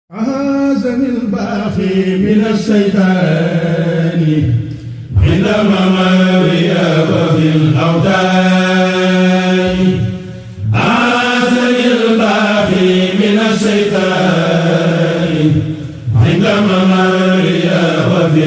أعاذني الباقي من الشيطان عند ممري وفي الأوتان أعاذني الباقي من الشيطان عند ممري وفي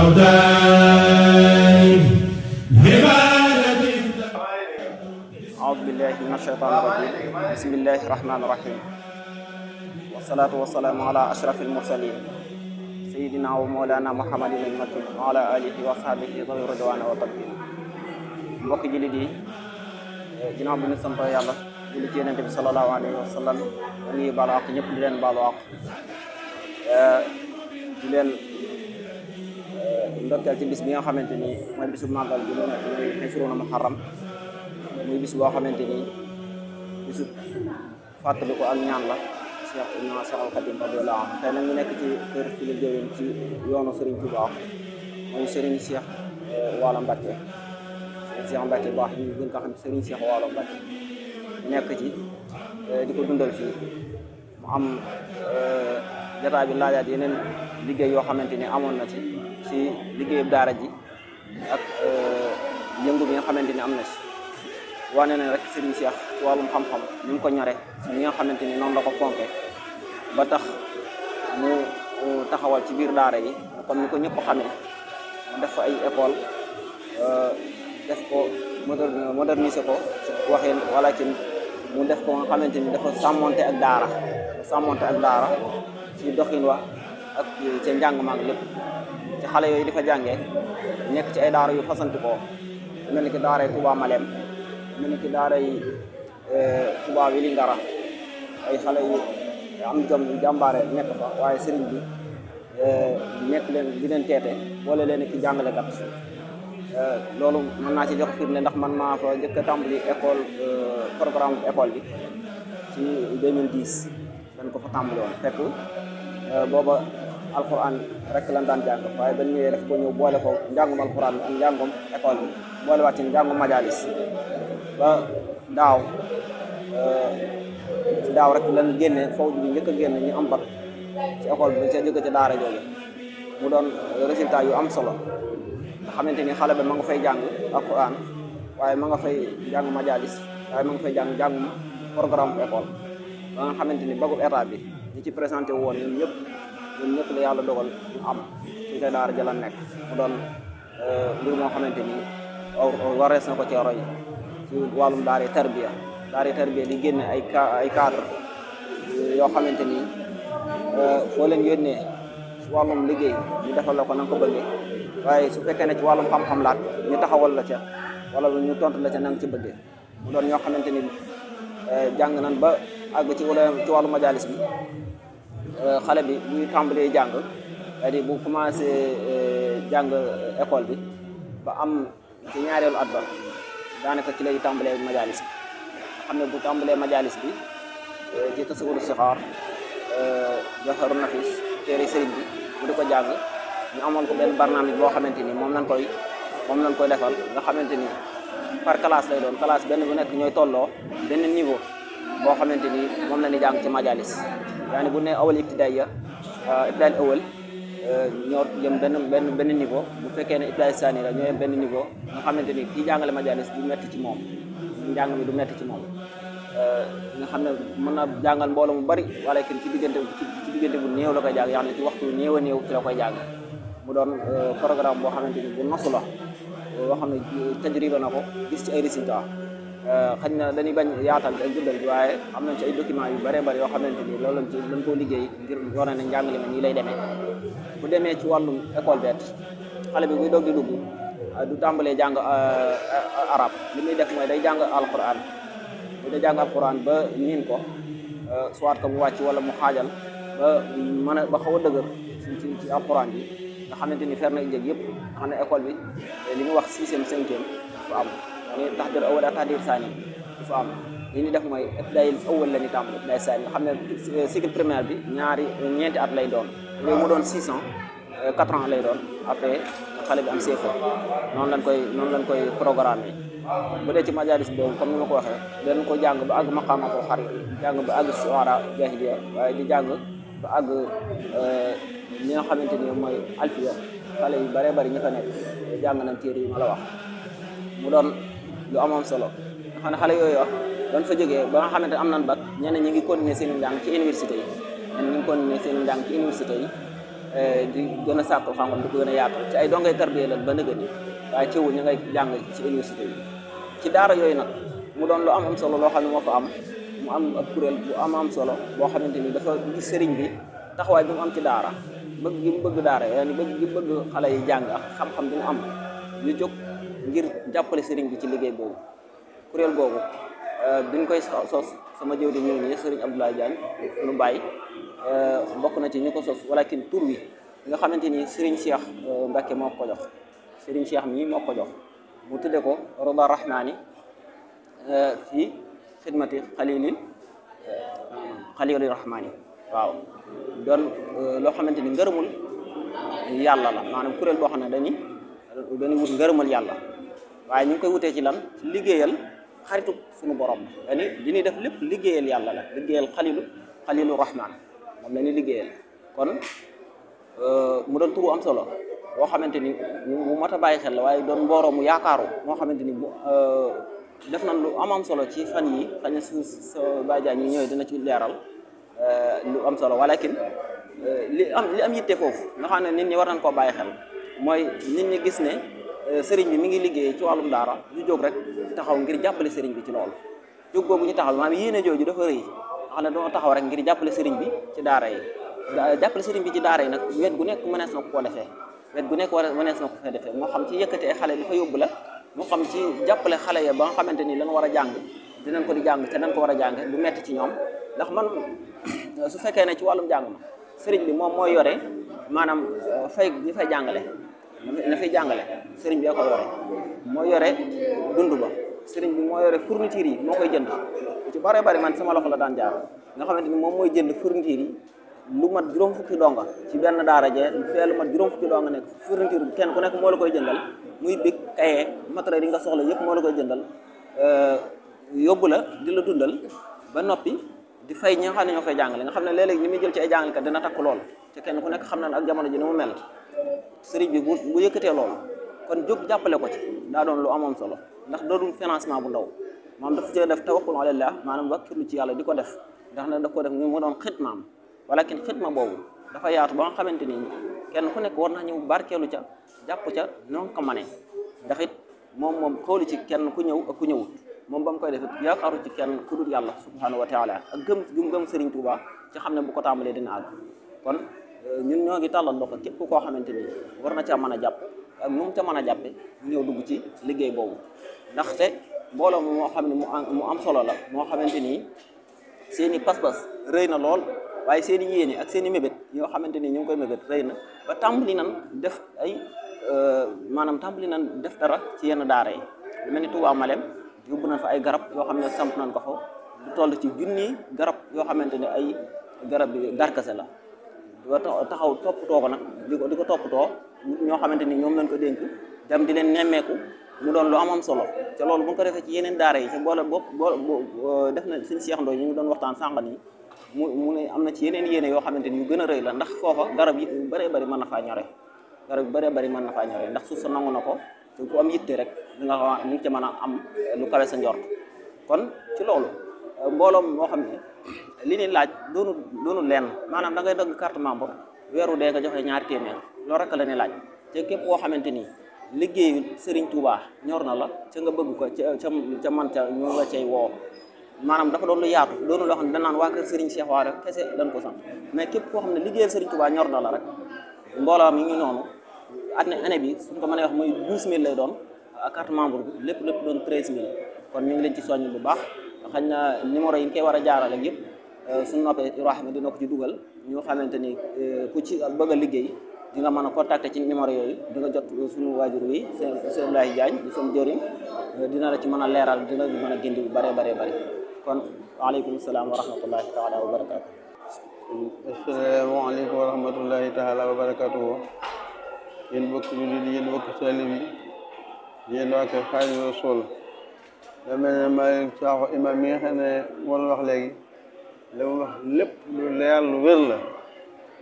الأوتان عبادتي أعوذ بالله من الشيطان الرجيم بسم الله الرحمن الرحيم والصلاة والسلام على أشرف المرسلين سيدنا ومولانا محمد المكين وعلى آله وصحبه ذوي الرضوان والتمكين mbokki jullit yi ginnaaw bi ñu sant yàlla julli ci yonent bi sallallahu alayhi wa sallam ñu ngi baalu àq ñëpp di leen baalu àq di leen ndokkeel ci bis bi nga xamante ni mooy bisu màggal bi ñu nekk muy Ashruuna Muharram muy bis boo xamante ni bisu fàttaliku ak ñaan la Cheikh Ibn Cheikh Al Khadim radiyallahu anhu tey nag ñu nekk ci kër fi la jëwén ci yoonu Serigne Touba mooy Serigne Cheikh Waalo Mbacké Serigne Cheikh Mbacké baax ñu gën ko xam Serigne Cheikh Waalo Mbacké nekk ci di ko dundal fii mu am jotaay bi laajaat yeneen liggéey yoo xamante ni amoon na ci ci liggéeyu daara ji ak yëngu bi nga xamante ni am na ci wane na rek Serigne Cheikh ci wàllum xam-xam ni mu ko ñore ñi nga xamante ni noonu la ko fonke ba tax mu taxawal ci biir daara yi comme ni ko ñëpp xamee mu def fa ay école def ko moderniser ko ci waxeen wala ci mu def ko nga xamante ni dafa sàmmonte ak daara sàmmonte ak daara ci doxin wa ak ca njàng maag lépp ci xale yooyu di fa jàngee nekk ci ay daara yu fasanti ko mel ni ki daara yi Touba Malem mel ni ki daara yi Touba Vélingara ay xale yu am jom yu jàmbaare nekk fa waaye sëriñ bi nekk leen di leen teete boole leen ki jàngalekat loolu mën naa ci jox firnde ndax man maa fa njëkk a tàmbali école programme école bi ci 2010 dañ ko fa tàmbali woon fekk booba alquran rek lan daan jàng waaye bañ ñëwee def ko ñëw boole ko njàngum alquran bi ak njàngum école bi boole waat ci njàngum majalis ba daaw ci daaw rek lan génne fawj bi njëkk a génne ñu am bac ci école bi ca jóge ca daara jooju mu doon résultat yu am solo nga xamante ni xale ba ma nga fay jàng alquran waaye ma nga fay jàng majalis waaye ma nga fay jàng jàngum programme école ba nga xamante ni bagub état bi ñi ci présenté woon ñun ñëpp ñun ñëpp la yàlla dogal ñu am ci ca daara ja la nekk mu doon mbir moo xamante ni warees na ko ci roy ci wàllum daara tarbiya daara tarbiya di génne ay ay cadre yoo xamante ni foo leen yónnee ci wàllum liggéey ñu defal la ko na nga ko bëggee waaye su fekkee ne ci wàllum xam-xam laat ñu taxawal la ca wala ñu tontu la ca na nga ci bëggee mu doon ñoo xamante ni jàng nan ba àgg ci wala ci wàllu majalis bi xale bi buy tàmbalee jàng c'est-à-dire bu commencé jàng école bi ba am ci ñaareelu at ba daanaka ci lay tàmbalee majalis bi nga xam ne bu tàmbalee majalis bi ci tasawuru sixaar joxaru nafis téere sëriñ bi bu di ko jàng ñu amoon ko benn barnaamij boo xamante ni moom lañ koy moom lañ koy defal nga xamante ni par classe lay doon classe benn bu nekk ñooy tolloo benn niveau boo xamante ni moom la ñuy jàng ci majalis yaani bu ne awal ibtidaay ya ibtidaay awal ñoo jëm benn benn benn niveau bu fekkee ne ibtidaay saani la ñoo yem benn niveau nga xamante ni kii jàngale majalis du metti ci moom njàng mi du metti ci moom nga xam ne mën na jàngal mbooloo mu bari wala kenn ci diggante ci diggante bu néew la koy jàng yaa ne ci waxtu néew a néew ci la koy jàng mu doon programme boo xamante ni bu nosu la boo xam ne tajriba na ko gis ci ay résultats xañ na dañuy bañ yaatal ak guddal bi waaye am nañ ci ay documents yu bëree bëri yoo xamante ni loolu lañ ci lañ koo liggéey ngir wane ne njàngale ma nii lay demee bu demee ci wàllum école bet xale bi buy doog di dugg du tàmbalee jàng arab li muy def mooy day jàng alquran bu day jàng alquran ba niin ko soit que mu wàcc wala mu xaajal ba mën a ba xaw a dëgër ci ci alquran bi nga xamante ni fer na jëg yëpp nga xam ne école bi li mu wax sixième cinquième fu am ni taxdir awal ak taxdir saani du fa am li ñu def mooy ibtidaayil awal la ñu tàmbali ibtidaay saani nga xam ne cycle primaire bi ñaari ñeenti at lay doon léegi mu doon six ans quatre ans lay doon après xale bi am CFA noonu lañ koy noonu lañ koy programme bu dee ci majalis boobu comme ni ma ko waxee dañ ko jàng ba àgg maqaamatul xarit jàng ba àgg suara jahiliya waaye di jàng ba àgg li nga xamante ni mooy alfiya xale yu bare bari ñi fa nekk jàng nañ téere yi ma la wax mu doon lu amoon solo nga xam ne xale yooyu wax doon fa jógee ba nga xamante am nañ bac ñenn ñi ngi continuer seen njàng ci université yi ñenn ñi ngi continuer seen njàng ci université yi di gën a sàkku xam-xam di ko gën a yaatu ci ay dongay tarbiyee la ba nëgë ni waaye teewul ñu ngay jàng ci université yi ci daara yooyu nag mu doon lu am am solo loo xam ne moo fa am mu am ab kuréel bu am am solo boo xamante ni dafa gis sëriñ bi taxawaay bi mu am ci daara bëgg gi mu bëgg daara yaani bëgg gi mu bëgg xale yi jàng ak xam-xam bi mu am ñu jóg ngir jàppale sëriñ bi ci liggéey boobu kuréel boobu biñ koy sos sama jëw di ñëw nii sëriñ Abdoulaye Diagne nu bàyyi bokk na ci ñu ko sos walakin tur wi nga xamante ni sëriñ Cheikh Mbacke moo ko jox sëriñ Cheikh mii moo ko jox mu tudde ko Rida Rahmani fii xidmati xalilil xalilil rahmani waaw doon loo xamante ni ngërëmul yàlla la maanaam kuréel boo xam ne dañuy dañuy wut ngërëmal yàlla waaye ñu ngi koy wutee ci lan ci liggéeyal xaritu suñu borom la dañuy li ñuy def lépp liggéeyal yàlla la liggéeyal xalilu xalilu rahman moom la ñuy liggéeyal kon mu doon turu am solo boo xamante ni bu mat a bàyyi xel la waaye doon mbooroo mu yaakaaru moo xamante ni bu def nañ lu am am solo ci fan yi xëy na su sa bàjjaan yi ñëwee dina ci leeral lu am solo walakin li am li am yitte foofu nga xam ne nit ñi war nañ koo bàyyi xel mooy nit ñi gis ne sëriñ bi mi ngi liggéey ci wàllum daara ñu jóg rek taxaw ngir jàppale sëriñ bi ci loolu jóg boobu ñu taxaw maanaam yéene jooju dafa rëy nga xam ne doo taxaw rek ngir jàppale sëriñ bi ci daara yi jàppale sëriñ bi ci daara yi nag wet gu nekk mënees na ko koo defee wet gu nekk war mënees na ko fee defee moo xam ci yëkkati ay xale di fa yóbbu la moo xam ci jàppale xale ya ba nga xamante ni lan war a jàng dinañ ko di jàng te nañ ko war a jàng du metti ci ñoom ndax man su fekkee ne ci wàllum jàng ma sëriñ bi moom mooy yore maanaam fay ñi fay jàngale na fay jàngale sëriñ bi ko yore moo yore dund ba sëriñ bi moo yore fourniture yi moo koy jënd ci bare bari man sama loxo la daan jaar nga xamante ni moom mooy jënd fourniture yi lu mat juróom fukki donga ci benn daara je fee lu mat juróom fukki donga nekk fourniture bi kenn ku nekk moo la koy jëndal muy big kaye matériel yi nga soxla yëpp moo la koy jëndal yóbbu la di la dundal ba noppi di fay ñi nga xam ne ñoo fay jàngale nga xam ne léeg-léeg ni muy jël ci ay jàngalekat dina takk lool te kenn ku nekk xam na ak jamono ji ni mu mel sëriñ bi bu bu yëkkatee loolu kon jóg jàppale ko ci daa doon lu amoon solo ndax doonul financement bu ndaw maanaam dafa cee def tawakkul alallah maanaam wakkirlu ci yàlla di ko def ndax ne daf ko def mu doon xitmaam walakin xitma boobu dafa yaatu ba nga xamante ni kenn ku nekk war na ñëw barkeelu ca jàpp ca noonu ko manee ndax it moom moom xoolu ci kenn ku ñëw ak ku ñëwut moom ba mu koy def it yaakaaru ci kenn ku dul yàlla subhanahu wa taala ak gëm gëm gëm Serigne Touba ci xam ne bu ko tàmbalee dina àgg kon ñun ñoo ngi tàllal loxo képp koo xamante ni war na caa mën a jàpp ak nu mu ca mën a jàppe ñëw dugg ci liggéey boobu ndaxte mbooloo mi moo xam ne mu am mu am solo la moo xamante ni seen i pas-pas rëy na lool waaye seen i yéene ak seen i mébét yoo xamante ni ñu ngi koy mébét rëy na ba tàmbali nan def ay maanaam tàmbali nan def dara ci yenn daara yi lu mel ni Touba Malem yóbbu nañ fa ay garab yoo xam ne samp nañ ko fa lu toll ci junni garab yoo xamante ne ay garab bi darkase la ba taxaw toppatoo ko nag di ko di ko toppatoo ñoo xamante ni ñoom lañ ko dénk dem di leen nemmeeku mu doon lu am am solo te loolu bu ñu ko defee ci yeneen daara yi te boole bopp boo def na suñ Cheikh Ndoye ñu ngi doon waxtaan sànq nii mu mu ne am na ci yeneen yéene yoo xamante ni yu gën a rëy la ndax foofa garab yi yu bëree bëri mën na faa ñore garab yu bëree bëri mën na faa ñore ndax suuf sa nangu na ko te ku am yitte rek di nga xam ni nga ca mën a am lu kawe sa njort kon ci loolu mbooloom moo xam ne li ni laaj doonu doonu lenn maanaam da ngay dagg carte membre weeru dee nga joxe ñaari téeméer loolu rek la ni laaj te képp koo xamante ni liggéeyu Serigne Touba ñor na la ca nga bëgg ko ca ca ca man ca ñu nga cay woo maanaam dafa doon lu yaatu doonu loo xam ne danaan waa kër Serigne Cheikh waa rek kese dañ ko sant mais képp koo xam ne liggéeyal Serigne Touba ñor na la rek mbooloo mi ngi noonu année année bi suñ ko mënee wax muy douze mille lay doon carte membre bi lépp lépp doon treize mille kon ñu ngi leen ci soññ bu baax xañ na numéro yi ñu koy war a jaarale yëpp suñu noppee Ibrahima dina ko ci dugal ñu xamante ni ku ci bëgg a liggéey di nga mën a contacter ci numéro yooyu di nga jot suñu waajur wi seen seen Abdoulaye Diagne di seen jëriñ dina la ci mën a leeral dina la mën a gindi bu bëree bëree bëri kon waaleykum salaam wa rahmatullahi taala wa barakaatu. asalaamaaleykum wa rahmatullahi taala wa barakaatu yéen bokk jullit yéen bokk talib yi yéen waa kër Xaadimu Rasuul da mel ne Malick Sakho imam mi nga xam ne moo doon wax léegi la mu wax lépp lu leer lu wér la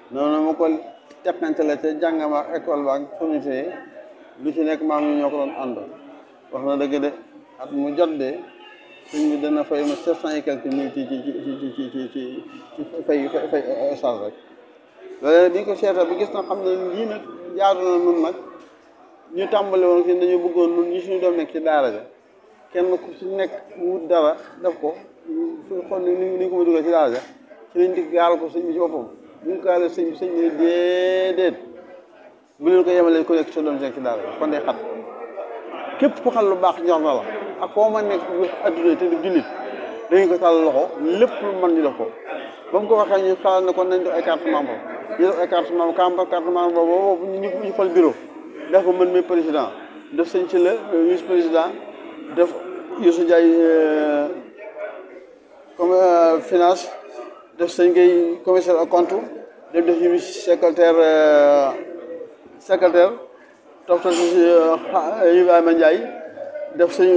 noonu ma ko teqante la ca jàngam ak école ba ak fournité lu ci nekk maam ñu ñoo ko doon ànd wax na dëgg de at mu jot de sëñ bi dana fay ma sept cent et quelque mille ci ci ci ci ci ci ci ci fay fay fay charge rek loolu bi ñu ko seetal bi gis na xam ne lii nag jaadu na nun nag ñu tàmbali woon ci dañu bëggoon nun ñi suñu doom nekk ci daara ja kenn ku ci nekk wut dara def ko xool ni ni ko ma dugal ci daara ja ci lañ di gaaral ko sëñ bi ci boppam bu ñu gaaral sëñ bi sëñ bi déedéet bu leen ko yemalee ku nekk ci doom nekk ci daara ja kon day xat képp ku xam lu baax ñor na la ak foo ma nekk adduna te du jullit dañu ko tàll loxo lépp lu mën ñu def ko ba mu ko waxee ñu xalaat ne kon nañ def ay carte membre ñu def ay carte membre carte carte membre boobu ñu ñu fal bureau def ko mën mi président def sëñ ci la vice président def Youssou Ndiaye comme finance def sëñ Gueye commissaire au compte def def ñu secrétaire secrétaire toftal si Ibrahima Ndiaye def sëñ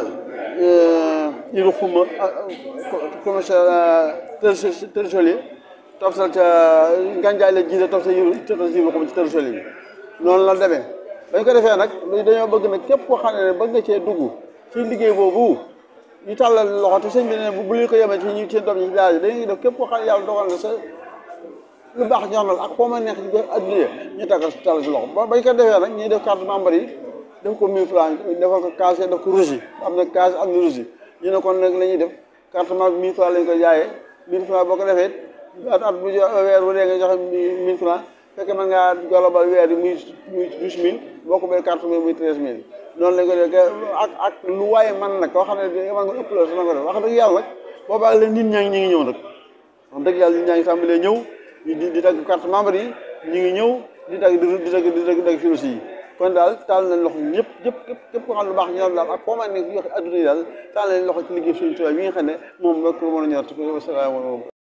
Iru Xuma commissaire trésorier toftal ca Gandiaye la jiite toftal Iru toftal si Iru Xuma ci trésorier bi noonu la demee bañ ko defee nag dañoo bëgg nag képp koo xam ne bëgg nga cee dugg ci liggéey boobu ñu tàllal loxo te sëñ bi ne bu leen ko yemee ci ñu seen doom yi ci daara ji dañuy def képp koo xam ne yàlla dogal na sa lu baax ñor na la ak foo ma neex ci adduna ñu tàggal si tàllal si loxo ba bañ ko defee nag ñuy def carte membre yi def ko mille francs defal ko case def ko rouge am na case am na rouge ñu ne kon nag la ñuy def carte membre mille francs lañ ko jaayee mille francs boo ko defee at at bu weer bu dee nga joxe mille francs fekk mën ngaa golobal weer yi muy muy douze mille boo ko bee carte mille muy treize mille noonu lañ ko def ak ak lu waaye man nag koo xam ne man nga ëpp la sa nga def wax dëgg yàlla nag boobaa la nit ñaa ngi ñu ngi ñëw nag wax dëgg yàlla nit ñaa ngi tàmbalee ñëw di di tagg carte membre yi ñu ngi ñëw di tagg di tagg di tagg dagg firosi yi kon daal taal nañ loxo ñëpp ñëpp képp képp ko xam lu baax ñor daal ak foo ma nekk yoxe adduna yi daal taal nañ loxo ci liggéey suñu tubaab yi nga xam ne moom rek mën a ñor te ko wasalaamaaleykum